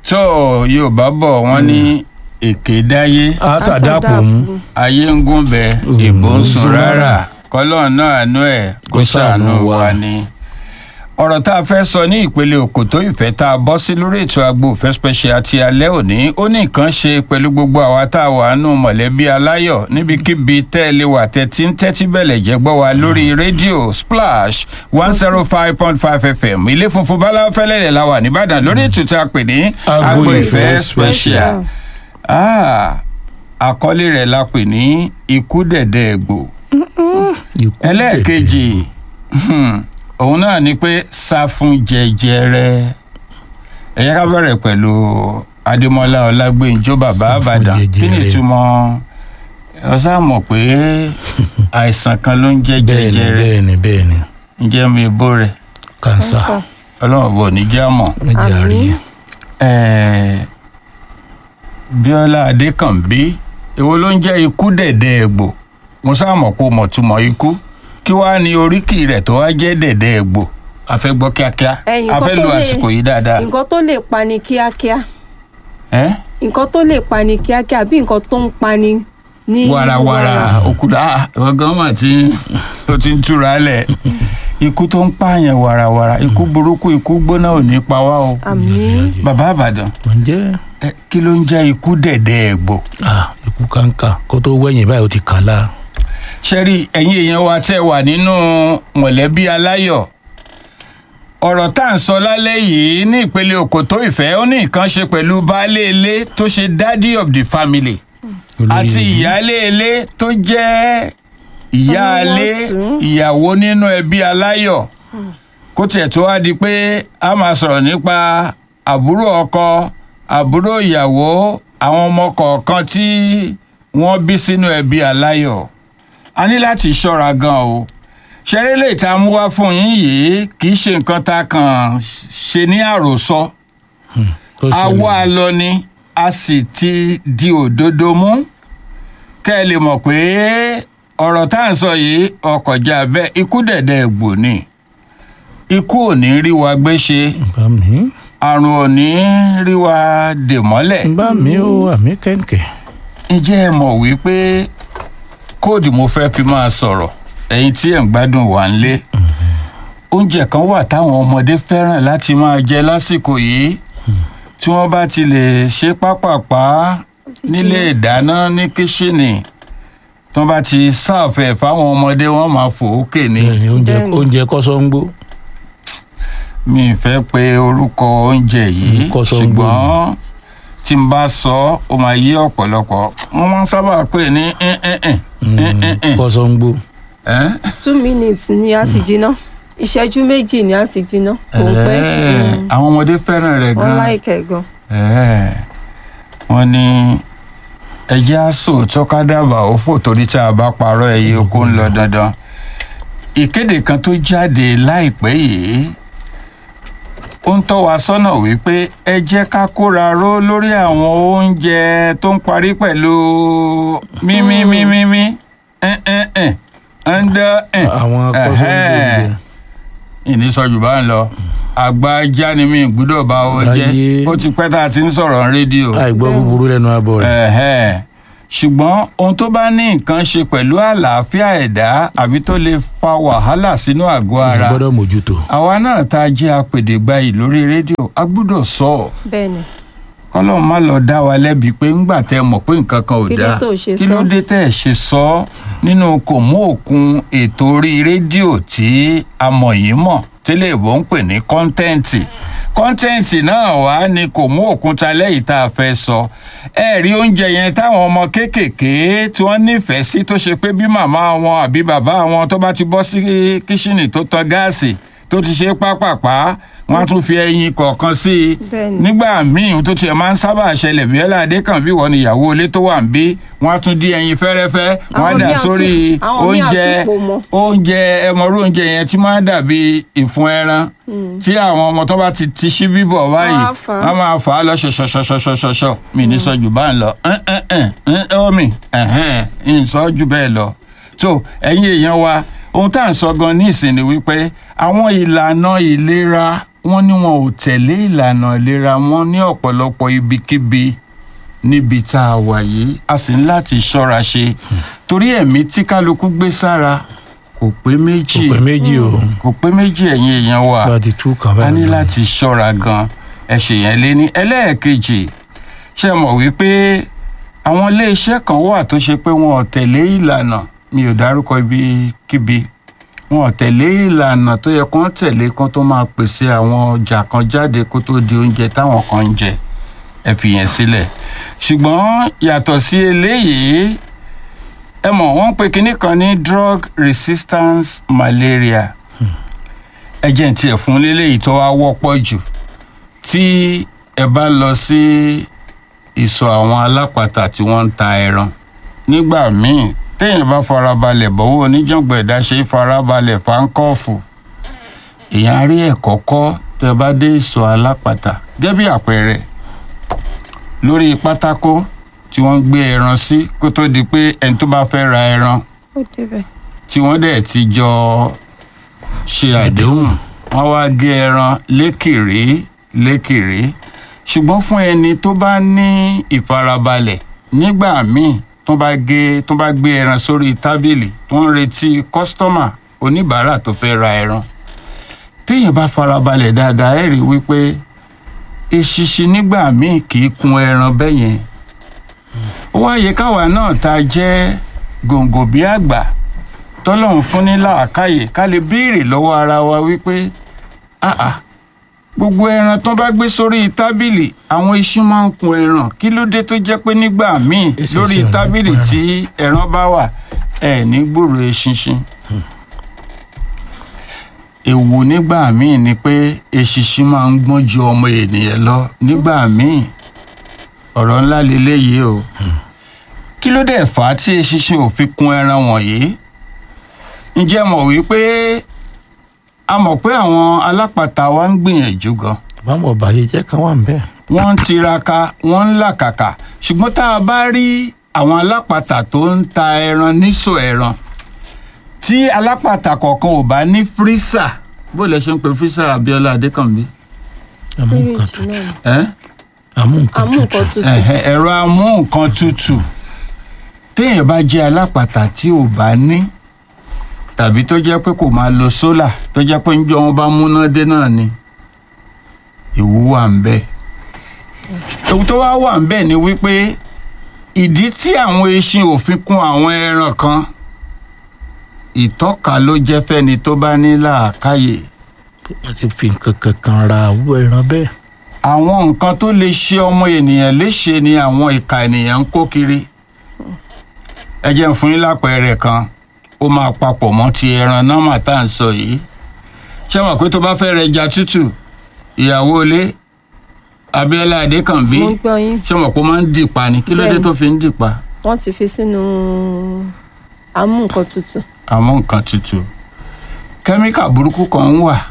tó yorùbá bọ̀ wọ́n ní èké dáyé àṣàdàpọ̀ mú ayé ń gún bẹ ìbò ń sùn rárá kọ́lọ́ọ̀ náà àánú ẹ̀ kó ṣàánú wa ni. ọ̀rọ̀ tá a fẹ́ sọ ní ìpele òkòtó ìfẹ́ tá a bọ́ sí lórí ètò agbo ìfẹ́ special ti alẹ́ òní ó ní nǹkan ṣe pẹ̀lú gbogbo àwa tá a wà nù mọ̀lẹ́bí aláyọ̀ níbikíbi tẹ́ ẹ lè wà tẹ́tí ń tẹ́tí bẹ̀lẹ̀ jẹ́ gbọ́ wa lórí rédíò splash one zero five point five fm ilé funfun báláfẹ́lẹ́lẹ̀ la wà nìbàdàn lórí ètò tá a pè ní agbo ìfẹ́ special ah àkọlé rẹ̀ la pè ní ikú dẹ̀dẹ̀ ẹ̀gbò ikú ẹlẹ́ẹ̀kejì hmm, òun náà ni pé sá fún jẹjẹrẹ ẹ yẹ ká bẹ̀rẹ̀ pẹ̀lú adémọlá ọlágbèǹjọ bàbá Sá fún àbàdàn kí ni jẹjẹrẹ. ìtumọ̀ ọ sá mọ̀ pé àìsàn kan ló ń jẹ́ bẹ́ẹ̀ni jẹjẹrẹ bẹ́ẹ̀ni bẹ́ẹ̀ni ǹjẹ́ mi bó rẹ̀ kansa ọlọ́run bò ní já mọ̀ méjì àárí Àmín. Eh, bíọ́lá adékànbí èwo ló ń jẹ́ ikú dẹ̀dẹ̀ ẹ̀gbò mo sáàmọ̀ kó mọ̀ túmọ̀ ikú kí wàá ní oríkì rẹ̀ tó wá jẹ́ dẹ̀dẹ̀ ẹ̀gbò a fẹ́ gbọ́ kíákíá Ẹ̀yin a nǹkan fẹ́ tó lo lè- àsìkò yìí dáadáa nǹkan tó lè pani kíákíá ẹ́ nǹkan tó lè pani kíákíá bí nǹkan tó ń pani ní warawara òkúta ọgán mà tí ó ti ń túra lẹ̀ ikú tó ń pààyàn warawara ikú burúkú ikú gbóná ò ní pa wá o àmín bàbá àbàdàn ǹjẹ́ ẹ, kí ló ń jẹ́ ikú dẹ̀dẹ̀ ẹ̀gbò ah ikú kanka kó tó wẹ̀yìn báyìí ó ti kàn la ṣẹ́rí ẹ̀yin èèyàn wa tẹ́ wà nínú mọ̀lẹ́bí aláyọ̀ ọ̀rọ̀ tá à ń sọ lálẹ́ yìí ní ìpele òkòtó ìfẹ́ ó ní nǹkan ṣe pẹ̀lú baálé ilé tó ṣe daddy of the family Olórí àti ẹbí. ìyáálé ilé tó jẹ́ ìyáálé Ọlọ́wọ́tún. ìyàwó nínú ẹbí aláyọ̀ kó tiẹ̀ tó wá di pé a máa sọ̀rọ̀ nípa àbúrò ọkọ àbúrò ìyàwó àwọn ọmọ kọ̀ọ̀kan tí wọ́n bí sínú ẹbí aláyọ̀ a ní láti ṣọ́ra gan o ṣeré lè ta mú wá fún yín yìí kì í ṣe nǹkan tá a kàn ṣe ní àròsọ tó a ṣẹlẹ̀. wá a lọ ni a sì ti di òdodo mú kẹ́ ẹ lè mọ̀ pé ọ̀rọ̀ tá à ń sọ yìí ọkọ̀já bẹ́ẹ̀ ikú dẹ̀dẹ̀ ẹ̀gbò ni ikú ò ní rí wa gbé ṣe bá mi àrùn ò ní rí wa dè mọ́lẹ̀ bá mi ó àmì kẹ̀kẹ́ ǹjẹ́ ẹ mọ̀ wípé kóòdù mo fẹ́ fi máa sọ̀rọ̀ ẹ̀yin tí ẹ̀ ń gbádùn wà ń lé oúnjẹ kan wà táwọn ọmọdé fẹ́ràn láti máa jẹ lásìkò yìí tí wọ́n bá ti lè ṣe pápápá nílé ìdáná ní kíṣìnì tí wọ́n bá ti sáàfẹ̀ fáwọn ọmọdé wọ́n máa fò ókè ní. bẹ́ẹ̀ni oúnjẹ Bẹ́ẹ̀ni. oúnjẹ kọ́sọ́ńgbó mi ì fẹ́ pe orúkọ oúnjẹ yìí Mm, kọ́sọ́ ṣùgbọ́n tí n bá sọ ọ́ ó máa yé ọ̀pọ̀lọpọ̀ wọ́n máa ń sábà pè ní ẹ̀ẹ́n ẹ̀ẹ́n kọ́sọ́ńgbó ẹ̀ẹ́n. two minutes ni a sì jiná ìṣẹ́jú méjì ni a sì jiná kò ń pẹ́ Ẹ̀ẹ́, Mm. àwọn ọmọdé fẹ́ràn rẹ̀ wọ́n gan-an láìkẹ́ gan Ẹ̀ẹ́, wọ́n ní ẹjẹ́ àṣọ tọ́kádàbà ó fò torí tá a bá parọ́ ẹyẹ oko ń lọ dandan ìkéde kan tó jáde láìpẹ́ yìí ó ń tọ́ wa sọ́nà wípé ẹ jẹ́ ká kóra ró lórí àwọn oúnjẹ tó ń parí pẹ̀lú mímímímímí ẹ̀ẹ́n ẹ̀ndẹ́ ẹ̀ àwọn kọ́sọ́ńgbó ìní sọjù bá ń lọ àgbà ajá ni mi gbúdọ̀ bá ọ jẹ́ Láyé. ó ti pẹ́ tá a ti ń sọ̀rọ̀ ní rédíò àìgbọ́ búburú lẹ́nu abọ́ rẹ̀ Ẹ̀hẹ́. ṣùgbọ́n ohun tó bá ní nǹkan ṣe pẹ̀lú àlàáfíà ẹ̀dá àbí tó lè fa wàhálà sínú àgọ́ ìyẹn ara gbọ́dọ̀ mójútó àwa náà tá a jẹ́ apèdègbayì lórí rédíò a gbúdọ̀ sọ ọ́ bẹ́ẹ̀ ni kọ́lọ́ má lọ dá wa lẹ́bi pé ńgbà tẹ́ mọ̀ pé nǹkan kan ò Kí ló dáa tó ṣe kí ló sọ? dé tẹ́ ẹ̀ ṣe sọ ọ́ nínú kò mú òkun ètò orí rédíò tí a mọ̀ yìí mọ̀ tẹ́lẹ̀ ìbò ń pè ní kọ́ńtẹ́ǹtì kọ́ńtẹ́ǹtì náà wá ní kò mú òkúta lẹ́yìn tá a fẹ́ sọ ẹ rí oúnjẹ yẹn táwọn ọmọ kéékèèké tí wọ́n nífẹ̀ẹ́ sí tó ṣe pé bí màmá wọn àbí bàbá wọn tó bá ti bọ́ sí kíṣìnì tó tan gáàsì tó ti ṣe pápápá wọ́n á tún fi ẹyin kọ̀ọ̀kan sí i Bẹ́ẹ̀ni. nígbà míì tó tiẹ̀ máa ń sábà ṣẹlẹ̀ bí ẹlẹ́dẹ́ kan bí wọ́n ní ìyàwó ilé tó wà ń bí wọ́n á tún dín ẹyin fẹ́rẹ́fẹ́ wọ́n á Àwọn dà míì á sórí tún- àwọn míì á oúnjẹ tún pò mọ́. oúnjẹ ẹmọrú oúnjẹ yẹn tí máa ń dàbí ìfun ẹran tí àwọn ọmọ tó bá ti ti ṣí bíbọ̀ báyìí Wọ́n á fà á. wọ́n máa fà á lọ ṣọṣọṣọṣọṣọ mi ní sọ jù bá ń lọ omi ń sọ jù bẹ́ẹ̀ lọ tó ẹ̀yin èèyàn wa ohun tá à ń sọ gan ní ìsìn ni wípé àwọn ìlànà ìlera wọ́n ní wọn ò tẹ̀lé ìlànà ìlera wọn ní ọ̀pọ̀lọpọ̀ ibikíbi níbi tá a wà yìí a sì ń láti ṣọ́ra ṣe torí ẹ̀mí tí kálukú gbé sára kò pé méjì kò pé méjì o kò pé méjì ẹ̀yin èèyàn wa bá ti tú kàn a báyìí ní lọ. láti ṣọ́ra gan ẹ ṣèyẹn lé ní ẹlẹ́ẹ̀kejì ṣe mọ̀ wípé àwọn iléeṣẹ́ kan wà tó ṣe pé wọn ò tẹ̀lé ìlànà mi ò dárúkọ ibikíbi wọn ò tẹ̀lé ìlànà tó yẹ kán tẹ̀lé kán tó máa pèsè àwọn ọjà kan jáde kó tó di oúnjẹ táwọn kan ń jẹ ẹ fi yẹn sílẹ̀ ṣùgbọ́n yàtọ̀ sí eléyìí ẹ mọ̀ wọ́n ń pe kinní kan ní drug resistance malaria ẹjẹ̀ tí ẹ̀ fún léléyìí tó wá wọ́pọ̀ jù tí ẹ bá lọ sí ìsọ̀ àwọn alápatà tí wọ́n ń ta ẹran nígbà míì téèyàn bá farabalẹ̀ bọ́wọ́ oníjàngbọ̀n ẹ̀dá ṣe farabalẹ̀ fáńkọ́ọ̀fù èèyàn rí ẹ̀kọ́ kọ́ tẹ bá dé ìsọ̀ alápatà gẹ́gẹ́ bí àpẹẹrẹ lórí pátákó tí wọ́n ń gbé ẹran sí kó tó di pé ẹni tó bá fẹ́ ra ẹran ó débẹ̀. tí wọ́n dẹ̀ ti jọ ṣe àdéhùn wọ́n wá gé ẹran lékèrè lékèrè ṣùgbọ́n fún ẹni tó bá ní ìfarabalẹ̀ nígbà míì tó bá gé tó bá gbé ẹran sórí tábìlì tó ń retí kọ́sítọ́mà oníbàárà tó fẹ́ ra ẹran téèyàn bá farabalẹ̀ dáadáa ẹ̀ rí wípé eṣinṣin nígbà míì kì í kun ẹran bẹ́yẹn ó wá yẹ káwa náà tá a jẹ́ gòǹgò bí àgbà tọ́lọ́run fún ní làákàyè ká lè béèrè lọ́wọ́ ara wa wípé àà gbogbo ẹran tó bá gbé sórí tábìlì àwọn iṣu máa ń kun ẹran kí ló dé tó jẹ́ pé nígbà míì Eṣinṣin lórí ò ní tábìlì kun ẹran. tí ẹran bá wà ẹ̀ ní gbòòrò eṣinṣin èwo nígbà míì ni pé eṣinṣin máa ń gbọ́n ju ọmọ ènìyàn lọ nígbà míì ọ̀rọ̀ ńlá leléyìí o kí ló dẹ̀ fà á tí eṣinṣin ò fi kun ẹran wọ̀nyí ǹjẹ́ mọ̀ wípé a mọ̀ pé àwọn alápatà wa ń gbìyànjú gan báwọn ọbàyé jẹ́ kan wà ń bẹ́ẹ̀. wọ́n ń tiraka wọ́n ń làkàkà ṣùgbọ́n tá a bá rí àwọn alápatà tó ń ta ẹran níṣò ẹran tí alápatà kọ̀ọ̀kan ò bá ní fírísà bó lẹ ṣe ń pe fírísà Abíọ́lá Adékànbí àmú nǹkan Fíríjì tutù náà ni. ẹ́ àmú nǹkan àmú tutù nǹkan tutù. ẹ̀hẹ̀, ẹ̀rọ amú nǹkan tutù téèyàn bá jẹ́ alápatà tí ò bá ní tàbí tó jẹ́ pé kò máa lo sólà tó jẹ́ pé níjọ́ wọn bá múná dé náà ni ìwú wà ń bẹ ewu tó wá wà ń bẹ ni wípé ìdí tí àwọn eṣin ò fi kún àwọn ẹran kan ìtọ́ka ló jẹ́ fẹ́ni tó bá ní làákàyè àti fi nǹkan kankan ra àwọ ẹran bẹ́ẹ̀. àwọn nǹkan tó lè ṣe ọmọ ènìyàn léṣe ni àwọn ìka ènìyàn ń kó kiri ẹ jẹ́ n fún yín lápẹẹrẹ kan ó máa papọ̀ mọ́ ti ẹran nọ́mà tá à ń sọ yìí ṣé wọn pé tó bá fẹ́ rẹja tútù ìyàwó ilé Abíọ́lá Adékànbí mo ń gbọ́ yín ṣé wọn pé ó máa ń dìpa ni kí ló dé Bẹ́ẹ̀ni. tó fi ń dìpa wọ́n ti fi sínú àmú nǹkan tutù. àmọ́ nǹkan tútù kẹ́míkà burúkú kan ń wà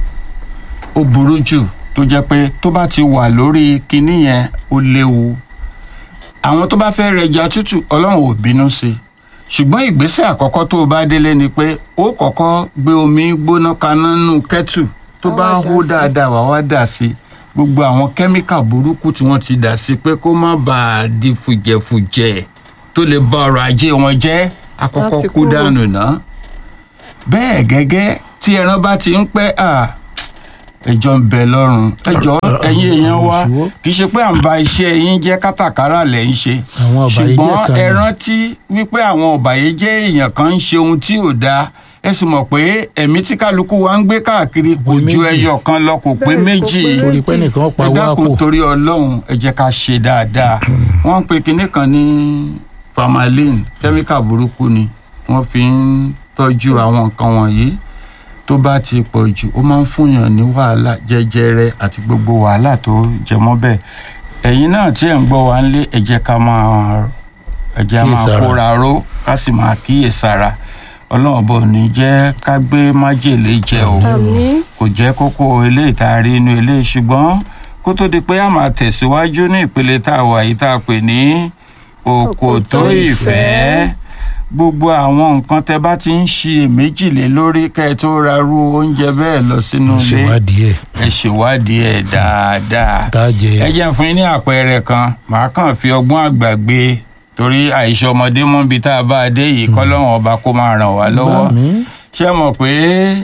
ó burú jù tó jẹ́ pé tó bá ti wà lórí kinní yẹn ó léwu àwọn tó bá fẹ́ rẹja tútù ọlọ́run ò bínú sí i ṣùgbọ́n ìgbésẹ̀ àkọ́kọ́ tó o bá délé ni pé ó kọ́kọ́ gbé omi gbóná kaná nù kẹ́tù tó Á bá wá dà hó sí. dáadáa wà wá dà sí i gbogbo àwọn kẹ́míkà burúkú tí wọ́n ti dà sí pé kó má bàa di fùjẹ̀fùjẹ̀ tó lè ba ọrọ̀ ajé wọn jẹ́ àkọ́kọ́ Láti kú kúrò. dànù ná bẹ́ẹ̀ gẹ́gẹ́ tí ẹran bá ti ń pẹ́ à ẹjọ́ ń bẹ lọ́rùn ẹjọ́ Ọ̀rọ̀- ẹ̀yin èèyàn wa ìṣòwò. kì í ṣe pé à ń ba iṣẹ́ yín jẹ́ kátàkárà lẹ̀ ń ṣe Àwọn ọ̀bàyéjẹ́ ṣùgbọ́n kan ẹ ni. rántí wípé àwọn ọ̀bàyéjẹ́ èèyàn kan ń ṣe ohun tí ò dáa ẹ sì mọ̀ pé ẹ̀mí tí kálukú wa ń gbé káàkiri kò pé ju méjì. ẹyọ kan lọ kò pé Bẹ́ẹ̀, kò méjì pé torí pé nìkan pa ẹ wá dákun kò. torí ọlọ́run ẹ jẹ́ ká ṣe dáadáa wọ́n ń pe kinní kan ní formalin kẹ́míkà burúkú ni wọ́n fi ń tọ́jú àwọn nǹkan wọ̀nyí tó bá ti pọ̀ jù ó máa ń fúnyàn ní wàhálà jẹjẹrẹ àti gbogbo wàhálà tó jẹ mọ́ bẹ́ẹ̀ ẹ̀yin náà tí ẹ̀ ń gbọ́ wa nílé ẹ jẹ́ ká máa ẹ jẹ́ á máa Kíyèsára. kóra ró ká sì máa kíyèsára ọlọ́run bò ní jẹ́ ká gbé májèlé jẹ o àmì kò jẹ́ kókó eléyìí tá a rí inú eléyìí ṣùgbọ́n kó tó di pé a máa tẹ̀síwájú ní ìpele tá a wà yìí tá a pè ní òkòtó Òkòtó ìfẹ́ gbogbo àwọn nǹkan tẹ bá ti ń ṣe èméjì lé lórí kẹ́ ẹ tó ra irú oúnjẹ bẹ́ẹ̀ lọ sínú ilé ṣèwádìí ẹ̀ ẹ ṣèwádìí ẹ̀ dáadáa tá a jẹ ẹ jẹ́ fún yín ní àpẹẹrẹ kan màá kàn fi ọgbọ́n àgbà gbé torí àìṣe ọmọdé mú ibi tá a bá a dé yìí kọ́lọ́run ọba kó máa ràn wá lọ́wọ́ Bá mi. ṣé ẹ mọ̀ pé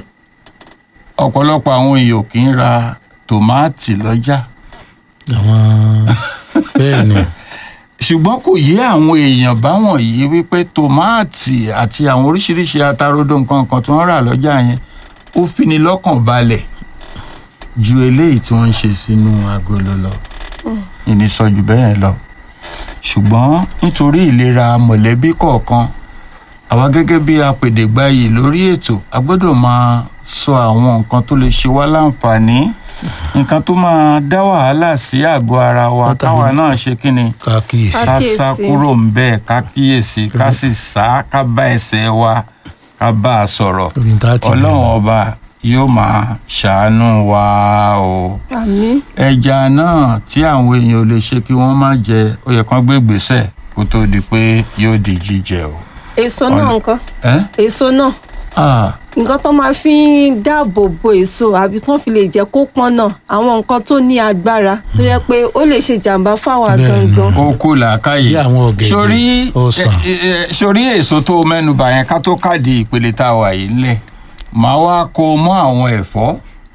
ọ̀pọ̀lọpọ̀ àwọn èèyàn kì í ra tòmáàtì lọ́jà àwọn bẹ́ẹ̀ ni ṣùgbọ́n kò yé àwọn èèyàn báwọn yìí wípé tòmáàtì àti àwọn oríṣiríṣi atarodo nǹkan kan tí wọ́n rà lọ́jà yẹn ó fini lọ́kàn balẹ̀ ju eléyìí tí wọ́n ń ṣe sínú agolo lọ ìní sọ jù bẹ́ẹ̀ lọ ṣùgbọ́n nítorí ìlera mọ̀lẹ́bí kọ̀ọ̀kan àwa gẹ́gẹ́ bí apèdègbàyè lórí ètò a gbọ́dọ̀ máa sọ àwọn nǹkan tó lè ṣe wá láǹfààní nǹkan tó máa dá wàhálà sí àgọ́ ara wa Pàtàkì. káwa náà ṣe kí ni ká kíyèsí Ká ká kíyèsí. sá kúrò ń bẹ́ẹ̀ ká kíyèsí ká sì sá ká bá ẹsẹ̀ wa ká bá a sọ̀rọ̀ lórí tá a ti ọlọ́run ọba yóò máa ṣàánú wa o àmì ẹja náà tí àwọn èèyàn ò lè ṣe kí wọ́n má jẹ ó yẹ kán gbé gbèsè kó tó di pé yóò di jíjẹ o. èso náà Ọ̀nà- nǹkan ẹ́ èso náà ah nǹkan tó máa fi ń dáàbò bo èso àbí tó fi lè jẹ́ kó pọ́n náà àwọn nǹkan tó ní agbára tó yẹ pé ó lè ṣe jàǹbá fáwa Bẹ́ẹ̀ni. gangan ó kú làákàyè Bí àwọn ọ̀gẹ̀dẹ̀, sórí ọsàn. ẹ, ẹ, ẹ, sórí èso tó mẹ́nubà yẹn ká tó káàdì ìpele tá a wà yìí ńlẹ̀ màá wá kó o mọ́ àwọn ẹ̀fọ́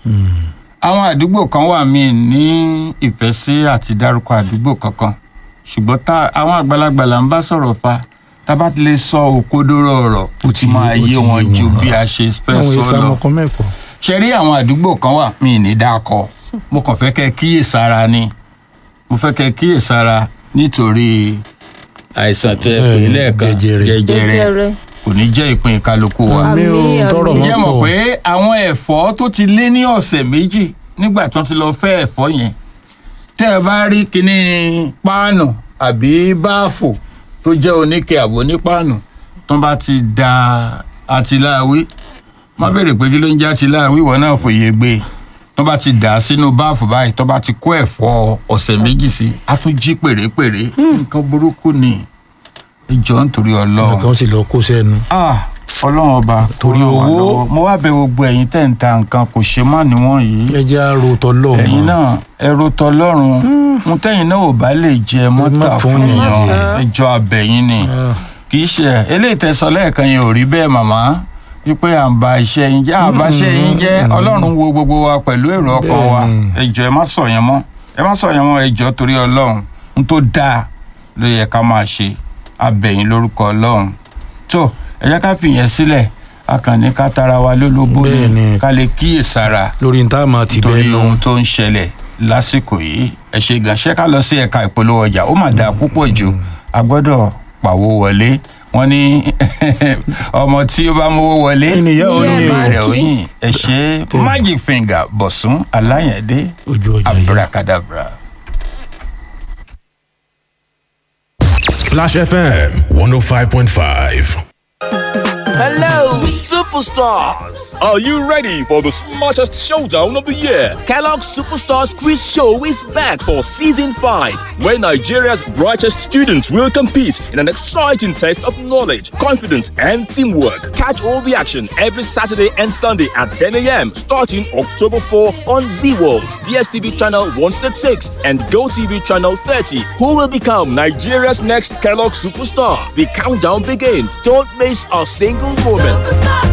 àwọn àdúgbò kan wà míì ní ìfẹ́ sí àti dárúkọ àdúgbò kankan ṣùgbọ́n tá àwọn àgbàlagbà là ń bá sọ̀rọ̀ fa tá a bá ti lè sọ òkodoro ọ̀rọ̀ ó ti ti- máa ó ti yé wọn yé ju wọn. bí a ṣe fẹ́ àwọn sọ èso lọ amọ̀kan mẹ́kọ̀ọ́ ṣe rí àwọn àdúgbò kan wà mí ní dákọ mo kàn fẹ́ kẹ́ kíyèsára ni mo fẹ́ kẹ́ kíyèsára nítorí àìsàn tẹ pé Bẹ́ẹ̀ni, lẹ́ẹ̀kan jẹjẹrẹ. jẹjẹrẹ jẹjẹrẹ kò ní jẹ́ ìpín kálukú wa. Àmì, àmì ò tọrọ àmì. mọ́ ǹjẹ́ mọ̀ pọ̀ pé àwọn ẹ̀fọ́ tó ti lé ní ọ̀sẹ̀ méjì nígbà tí wọ́n ti lọ fẹ́ ẹ̀fọ́ yẹn tẹ́ ẹ bá rí kinní páànù àbí báàfò tó jẹ́ oníke àbò ní páànù tó bá ti da àtìláàwí má béèrè pé kí ló ń jẹ́ àtìláàwí ìwọ náà fòye gbé tó bá ti dà á sínú báàfù báyìí tó bá ti kó ẹ̀fọ́ ọ̀sẹ̀ méjì sí á tún jí pèrèpèrè nǹkan burúkú ni ìjọ nítorí ọlọ́run nǹkan sì lọ kó sẹ́nu ah ọlọ́run ọba Torí kó ràn wá owó. lọ́wọ́. mo wá bẹ gbogbo ẹ̀yin tẹ̀ ń ta nǹkan kò ṣe má níwọ̀n yìí ẹ jẹ́ àrò tọ́lọ́ ẹ̀yin náà ẹ̀rọ tọlọ́run ń tẹ̀yin náà ò bá lè jẹ mọ́tà má fún fún yàn yàn jẹ. ẹjọ́ abẹ́yìn ni kì í ṣe eléyìí tẹ̀sán lẹ́ẹ̀kan yẹn ò rí bẹ́ẹ̀ màmá wípé à ń ba iṣẹ́ yín jẹ́ àbá iṣẹ́ yín jẹ́ ọlọ́run wo gbogbo wa pẹ̀lú èrò ọkàn wa Bẹ́ẹ̀ni. ẹjọ́ ẹ má sọ yẹn mọ́ ẹ má sọ yẹn mọ́ ẹjọ́ torí ọlọ́run ń tó dáa ló yẹ ká máa ṣe abẹ́yìn lórúkọ ọlọ́run tó ẹ jẹ́ ká fìyẹn sílẹ̀ akànnì ká tara wa lólobó ni Bẹ́ẹ̀ni. ká lè kíyèsára lórí níta máa ti bẹ́ẹ̀ torí lọ ohun tó ń ṣẹlẹ̀ lásìkò yìí ẹ ṣe gan ṣé ká lọ sí ẹ̀ka ìpolówó ọjà ó mà dáa púpọ̀ jù a gbọ́dọ̀ pàwó wọlé wọ́n ní ọmọ tí ó bá mówó wọlé Ènìyàn ò ní ìyá o. rẹ̀ ò yìn ẹ ṣe magic finger bọ̀sùn aláyẹ̀dé ojú ọjà yìí. abracadabra. Splash FM 105.5. Hello, superstars! Are you ready for the smartest showdown of the year? Kellogg's Superstars Quiz Show is back for season 5. Where Nigeria's brightest students will compete in an exciting test of knowledge, confidence, and teamwork. Catch all the action every Saturday and Sunday at 10 a.m. starting October 4 on Z World, DSTV channel 166, and GoTV channel 30. Who will become Nigeria's next Kellogg superstar? The countdown begins. Don't miss a single moment.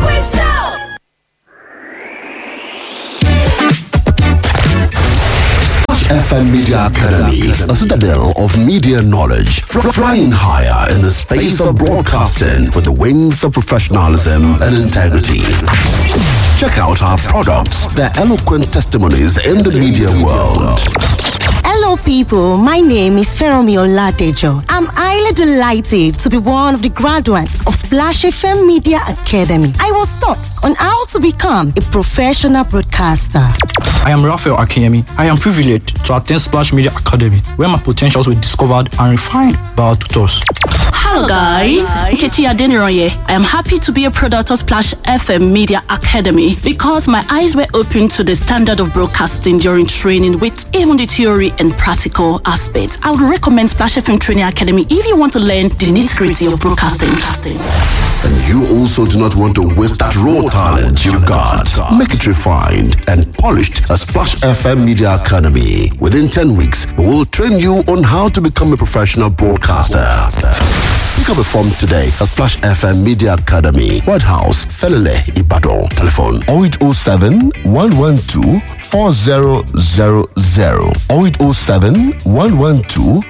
FM Media Academy, a citadel of media knowledge, fr- flying higher in the space of broadcasting with the wings of professionalism and integrity. Check out our products, their eloquent testimonies in the media world. Hello, people. My name is Feromi Oladejo. I'm highly delighted to be one of the graduates of Splash FM Media Academy. I was taught on how to become a professional broadcaster. I am Raphael Akinyemi. I am privileged to attend Splash Media Academy, where my potentials were discovered and refined by our tutors. Hello guys, Nkechi Adeniroye. I am happy to be a product of Splash FM Media Academy because my eyes were opened to the standard of broadcasting during training with even the theory and practical aspects. I would recommend Splash FM Training Academy if you want to learn the nitty-gritty of broadcasting. And you also do not want to waste that raw talent you've got. Make it refined and polished at Splash FM Media Academy. Within 10 weeks, we will train you on how to become a professional broadcaster. Pick up a form today at Splash FM Media Academy, White House, Felele, Ibadan. Telephone 0807 112 4000 0807 112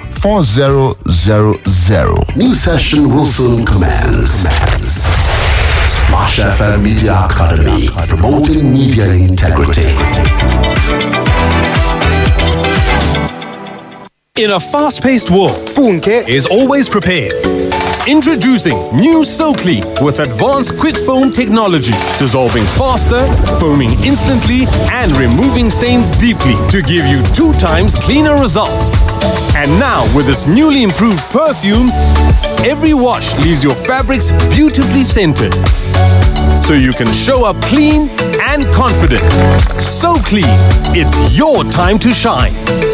4000. New session will soon commence. Splash FM Media Academy, promoting media integrity. In a fast paced world, Funke is always prepared. Introducing new SoClean with advanced quick foam technology, dissolving faster, foaming instantly, and removing stains deeply to give you two times cleaner results. And now, with its newly improved perfume, every wash leaves your fabrics beautifully scented. So you can show up clean and confident. So clean, it's your time to shine.